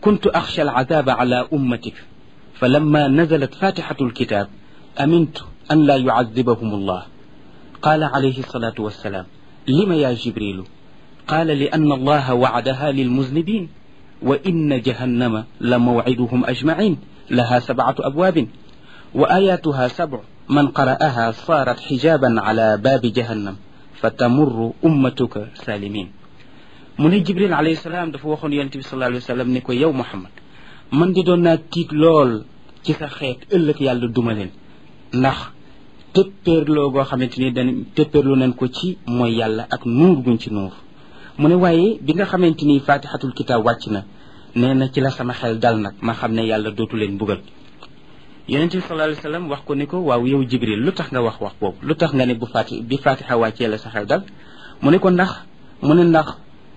kuntu axsha alcadaaba ala ummatik fa lamma nazalat fatixatu alkitab amintu an laa yucadibahum allah qaala alayhi alsalatu wassalaam lima ya jibrilu qaala li anna allaha wacadaha lilmuznibin wa inna jahannama la mawciduhum ajmacin laha sabcatu abwaabin wa ayatuha sabcu man qara'aha saarat xijaaban ala baabi jahannam fa tamurru ummatuka salimin mu ne jibril alayhi salaam dafa waxoon yonent bi sallallahu alayhi wa sallam ne ko yow muhammad man di doon naa tiit lool ci sa xeet ëllëg yàlla duma leen ndax téppéerloo goo xamante ni dañ téppéerlu nañ ko ci mooy yàlla ak nuur guñ ci nuur mu ne waaye bi nga xamante ni fatihatul kitab wàcc na nee na ci la sama xel dal nag ma xam ne yàlla dootu leen bugal yonent bi sallallahu alayhi wa sallam wax ko ni ko waaw yow jibril lu tax nga wax wax boobu lu tax nga ne bu fati bi fatiha wàccee la sa xel dal mu ne ko ndax mu ne ndax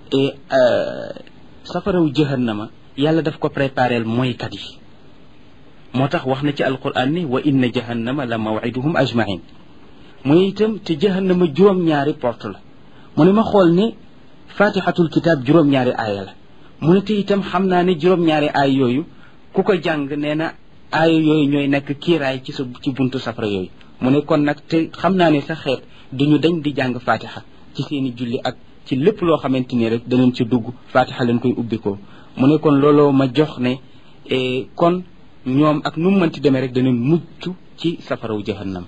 safaraw jahannama yàlla daf ko préparel mooykat yi moo tax wax na ci alquran ni wa inna jahannama la mawiduhum ajmain muy itam te jahannama juróom-ñaari porte la mu ne ma xool ne fatihatul kitab juróom-ñaari aaya la mu ne te itam xam naa ne juróom-ñaari aay yooyu ku ko jàng nee na aaya yooyu ñooy nekk kiiraay ci sa ci buntu safara yooyu mu ne kon nag te xam naa ne sa xeet duñu dañ di jàng fatiha ci seeni julli ak ci lépp loo xamante ni rek danañ ci dugg fatiha leen koy ubbikoo mu ne kon looloo ma jox ne kon ñoom ak nu mu mënti demee rek danañ mucc ci safaraw jahannam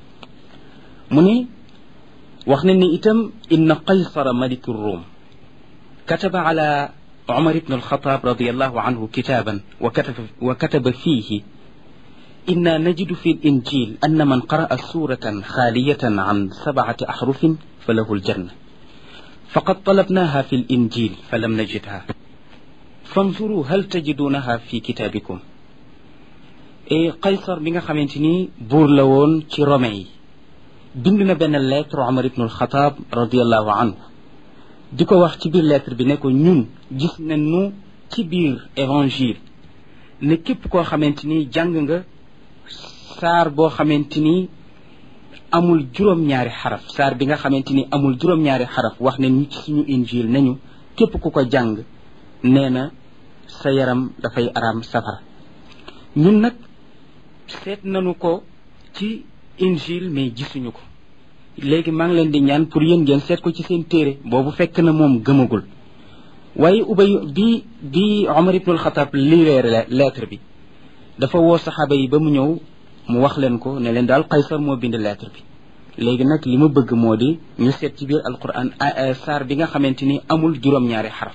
mu ne wax na ni itam inna qaysara maliku rum kataba ala عمر بن الخطاب رضي الله عنه كتابا وكتب, وكتب فيه إنا نجد في الإنجيل أن من قرأ سورة خالية عن سبعة أحرف فله الجنة فقد طلبناها في الإنجيل فلم نجدها فانظروا هل تجدونها في كتابكم إيه قيصر بن خمنتني بور لون رومي بندنا بين الليتر عمر بن الخطاب رضي الله عنه di ko wax ci biir lettre bi ne ko ñun gis nañu ci biir évangile ne képp koo xamante ni jàng nga saar boo xamante ni amul juróom-ñaari xaraf saar bi nga xamante ni amul juróom-ñaari xaraf wax ne ñu ci suñu injil nañu képp ku ko jàng nee na sa yaram dafay araam safara ñun nag seet nañu ko ci injil mais gisuñu ko léegi maa ngi leen di ñaan pour yéen ngeen seet ko ci seen téere boobu fekk na moom gëmagul waaye ubay bi bi Omar ibnul Xataab lireere lettre bi dafa woo saxaaba yi ba mu ñëw mu wax leen ko ne leen daal Qaysar moo bind lettre bi léegi nag li ma bëgg moo di ñu seet ci biir alquran saar bi nga xamante ni amul juróom-ñaari xaraf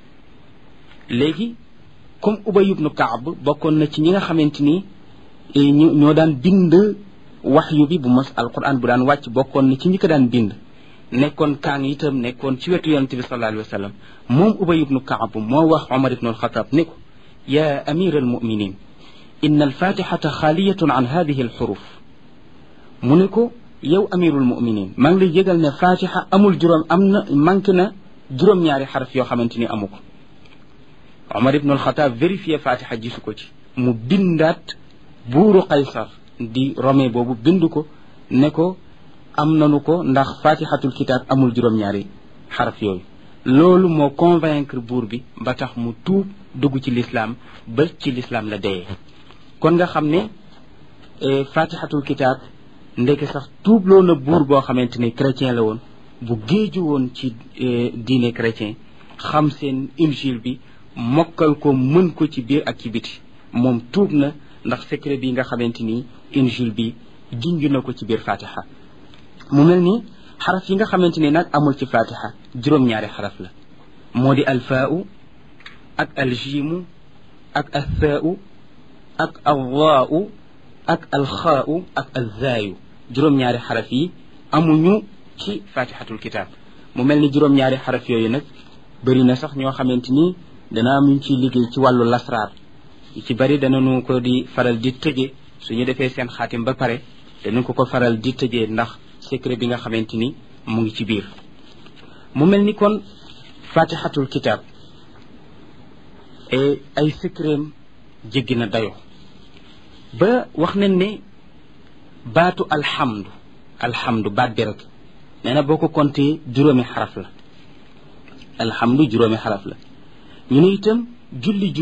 léegi comme Ubay ibnu Kaab bokkoon na ci ñi nga xamante ni ñoo daan bind waxyu bi bu mos alquran bu daan wàcc bokkoon na ci ñi ko daan bind nekkoon kaan itam nekkoon ci wetu yonente bi sallallahu alayhi wa sallam moom ubay ibnu kaab moo wax omar ibnu alxataab ne ko ya amir almuminin in alfatixata xaaliyatun an hadihi alxuruf mu ne ko yow amirul muminin maa ngi lay yëgal ne fatixa amul juróom am na manqué na juróom-ñaari xaraf yoo xamante ni amu ko omar ibnu alxataab vérifié fatixa gisu ko ci mu bindaat buuru qaysar di rome boobu bind ko ne ko am nanu ko ndax fatihatul kitab amul juróom-ñaari xaraf yooyu loolu moo convaincre buur bi ba tax mu tuub dugg ci lislaam ba ci lislaam la deyee kon nga xam ne fatihatul kitab ndeke sax tuub loo na buur boo xamante ni chrétien la woon bu géeju woon ci diine chrétien xam seen injil bi mokkal ko mën ko ci biir ak ci biti moom tuub na ndax secret bi nga xamante ni injil bi junj na ko ci biir fatiha mu mel ni xaraf yi nga xamante ni nag amul ci fatiha juróom-ñaari xaraf la moo di alfaau ak aljiimu ak althaau ak alwaau ak alxaau ak alzaayu juróom-ñaari xaraf yi amuñu ci fatihatul kitab mu mel ni juróom-ñaari xaraf yooyu nag bëri na sax ñoo xamante ni dana am ñu ciy liggéey ci wàllu lasraar ci bari danañu ko di faral di tëje suñu defee seen xaatim ba pare danañ ko ko faral di tëjee ndax secret bi nga xamante ni mu ngi ci biir mu mel ni kon fatihatul kitab et ay secretam jéggi na dayo ba wax nañ ne baatu alhamdu alhamdu baat bi rek nee na boo ko compté juróomi xaraf la alhamdu juróomi xaraf la ñu ne itam julli